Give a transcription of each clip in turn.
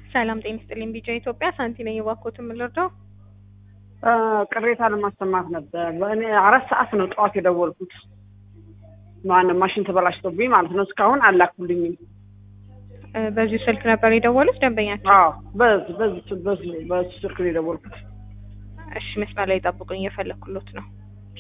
ሰላም ጤና ይስጥልኝ። ቢጫ ኢትዮጵያ ሳንቲ ነኝ። እባክዎትን ምን ልርዳው? ቅሬታ ለማሰማት ነበር። በእኔ አራት ሰዓት ነው ጠዋት የደወልኩት። ማነው ማሽን ተበላሽቶብኝ ማለት ነው። እስካሁን አላኩልኝም። እ በዚሁ ስልክ ነበር የደወሉት ደንበኛቸው? አዎ በዚህ በዚህ በዚህ በዚህ ስልክ ነው የደወልኩት። እሺ መስመር ላይ ጠብቁኝ፣ እየፈለኩሎት ነው።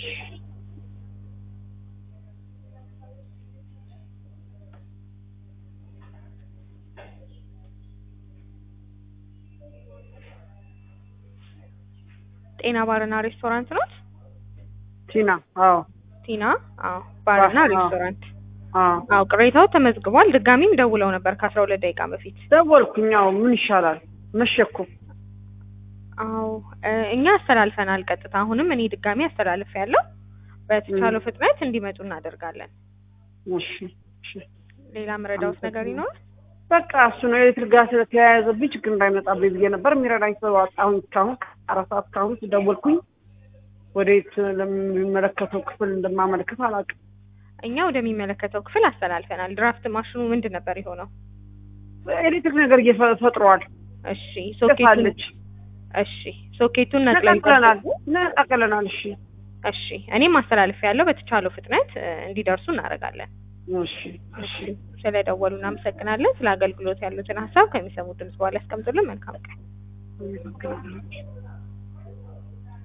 ጤና ባርና ሬስቶራንት ነው? ቲና አዎ ቲና? አዎ ባርና አዎ። ሬስቶራንት። አዎ አዎ ቅሬታው ተመዝግቧል። ድጋሚም ደውለው ነበር ከአስራ ሁለት ደቂቃ በፊት። ደወልኩኝ። አዎ ምን ይሻላል መሸኩ። አዎ እ እኛ አስተላልፈናል ቀጥታ። አሁንም እኔ ድጋሚ አስተላልፍ ያለው በተቻለው ፍጥነት እንዲመጡ እናደርጋለን። እሺ እሺ ሌላ ምረዳውት ነገር ይኖራል? በቃ እሱ ነው ኤሌክትሪክ ጋር ስለተያያዘብኝ ችግር እንዳይመጣብኝ ብዬ ነበር። የሚረዳኝ ሰው አጣሁኝ። እስካሁን አራት ሰዓት እስካሁን ደወልኩኝ። ወዴት ለሚመለከተው ክፍል እንደማመለክት አላውቅም። እኛ ወደሚመለከተው ክፍል አስተላልፈናል። ድራፍት ማሽኑ ምንድን ነበር የሆነው? ኤሌክትሪክ ነገር እየፈጥሯል። እሺ ሶኬቱን ጥፋለች። እሺ ሶኬቱን ነቅለው ነቀቅለናል ይጠብቁ። ነቀቅለናል። እሺ እሺ እኔም አስተላልፍ ያለው በተቻለው ፍጥነት እ እንዲደርሱ እናደርጋለን። እሺ እሺ ስለደወሉ እናመሰግናለን። ስለ አገልግሎት ያሉትን ሀሳብ ከሚሰሙት ድምጽ በኋላ ያስቀምጡልን። መልካም ቀን። እሺ